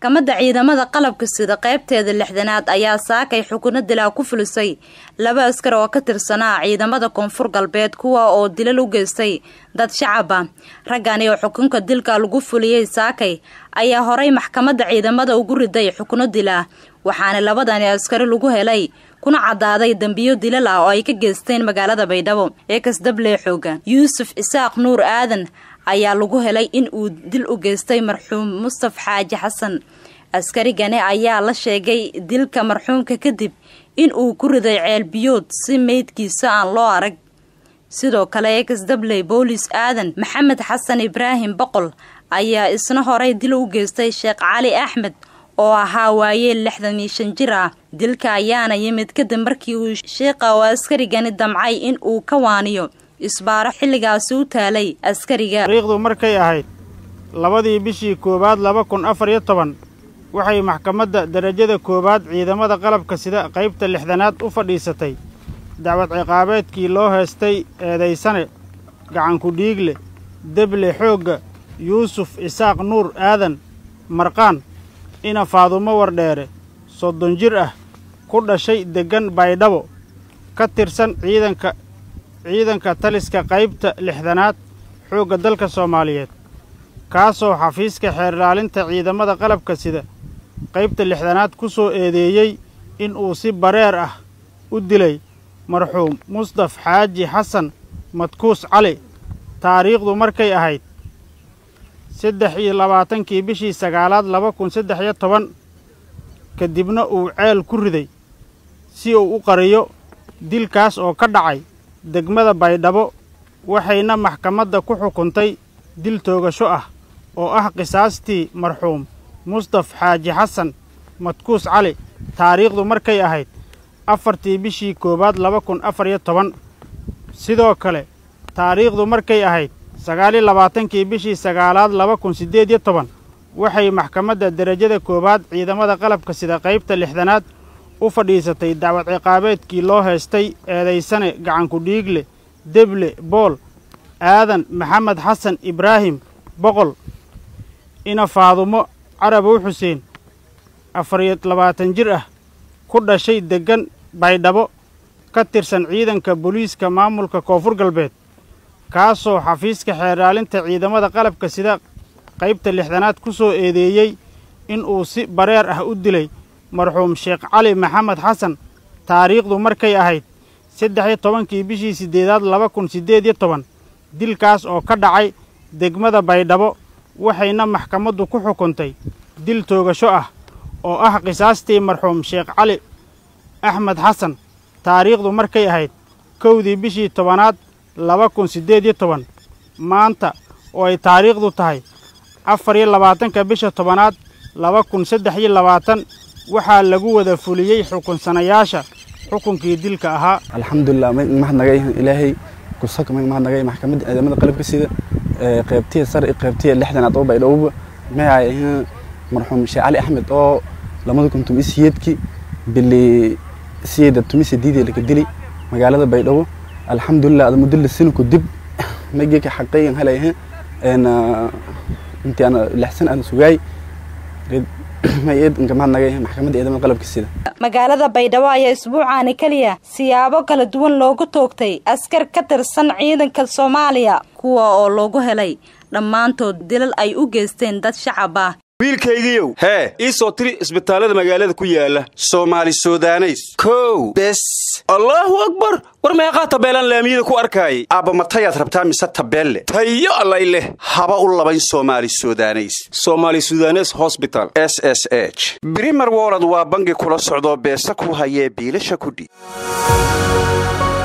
maxkamadda ciidamada qalabka sida qaybteeda lixdanaad ayaa saakay xukuno dilaa ku fulisay laba askar oo ka tirsanaa ciidamada koonfur galbeed kuwa oo dilal u geystay dad shacaba raggani oo xukunka dilka lagu fuliyey saakay ayaa horay maxkamadda ciidamada ugu riday xukuno dilaa waxaana labadani askari lagu helay kuna cadaaday dembiyo dilal ah oo ay ka geysteen magaalada baydhabo ee kasdable xooga yuusuf isaaq nuur aadan ayaa lagu helay in uu dil u geystay marxuum mustaf xaaji xasan askarigani ayaa la sheegay dilka marxuumka kadib in uu ku riday ceelbiyood si meydkiisa aan loo arag sidoo kale exdabley boolis aadan maxamed xasan ibraahim boqol ayaa isna horay dil u geystay sheekh cali axmed oo ahaa waayeel lixdan iyo shan jir ah dilka ayaana yimid kadib markii uu sheekha oo askarigani damcay in uu ka waaniyo isbaaro xilligaasi u taalay askariga taariikhdu markay ahayd labadii bishii koowaad laba kun afar iyo toban waxay maxkamadda derajada koowaad ciidamada qalabka sida qaybta lixdanaad u fadhiisatay dacwad ciqaabeedkii loo heestay eedaysane gacanku dhiigle deble xoogga yuusuf isaaq nuur aadan marqaan ina faadumo wardheere soddon jir ah ku dhashay deggan baydhabo ka tirsan ciidanka ciidanka taliska qaybta lixdanaad xoogga dalka soomaaliyeed kaasoo xafiiska xeerlaalinta ciidamada qalabka sida qaybta lixdanaad ku soo eedeeyey in uu si bareer ah u dilay marxuum mustaf xaaji xasan madkuus cali taariikhdu markay ahayd saddex iyo labaatankii bishii sagaalaad laba kun saddex iyo toban kadibna uu ceel ku riday si uu u qariyo dilkaas oo ka dhacay degmada baydhabo waxayna maxkamadda ku xukuntay dil toogasho ah oo ah qisaastii marxuum mustaf xaaji xasan madkuus cali taariikhdu markay ahayd afartii bishii koowaad laba kun afar iyo toban sidoo kale taariikhdu markay ahayd sagaaliyo labaatankii bishii sagaalaad laba kun siddeed iyo toban waxay maxkamadda derajada koowaad ciidamada qalabka sida qaybta lixdanaad u fadhiisatay dacwad ciqaabeedkii loo heestay eedaysane gacanku dhiigle deble bool aadan maxamed xasan ibraahim boqol ina faadumo carabow xuseen afariyo labaatan jir ah ku dhashay deggan baydhabo ka tirsan ciidanka booliiska maamulka koonfur galbeed kaasoo xafiiska xeeraalinta ciidamada qalabka sida qaybta lixdanaad ku soo eedeeyey in uu si bareer ah u dilay marxuum sheekh cali maxamed xasan taariikhdu markay ahayd saddex iyo tobankii bishii siddeedaad laba kun siddeed iyo toban dilkaas oo ka dhacay degmada baydhabo waxayna maxkamaddu ku xukuntay dil toogasho ah oo ah qisaastii marxuum sheekh cali axmed xasan taariikhdu markay ahayd kowdii bishii tobanaad laba kun siddeed iyo toban maanta oo ay taariikhdu tahay afar iyo labaatanka bisha tobanaad laba kun saddex iyo labaatan waxaa lagu wada fuliyey xukunsanayaasha xukunkii dilka ahaa alxamdulilah mahadnagay ilaahay kusaka mahadnagay maxkamadda ciidamada qalabka sida qaybtiya sare iyo qaybtiya lixdanaad oo baydhowba maxay ahayn marxuum sheekh cali axmed oo lamada kun tumi siyeedkii bili siyeeda tumi sideedii laka dili magaalada baydhabo alxamdulilah ada muddo lasinaku dib magika xaqayan halay ahayn intii ana lixsan aan sugaay magaalada baydhabo ayaa isbuucaani keliya siyaabo kala duwan loogu toogtay askar ka tirsan ciidanka soomaaliya kuwa oo loogu helay dhammaantood dilal ay u geysteen dad shacab ah wiilkaygiiow hee ii soo tiri isbitaallada magaalada ku yaala soomaali sudaneys kow bes allaahu akbar war meeqaa tabeelaan laamiyada ku arkaayay aabba matayaad rabtaa mise tabeelle tayo allay leh haba u labayn soomaali sudaneys somaali sudanes hosbital s s h brimer wolod waa bangi kula socdoo beesa ku hayee biilasha kudhiib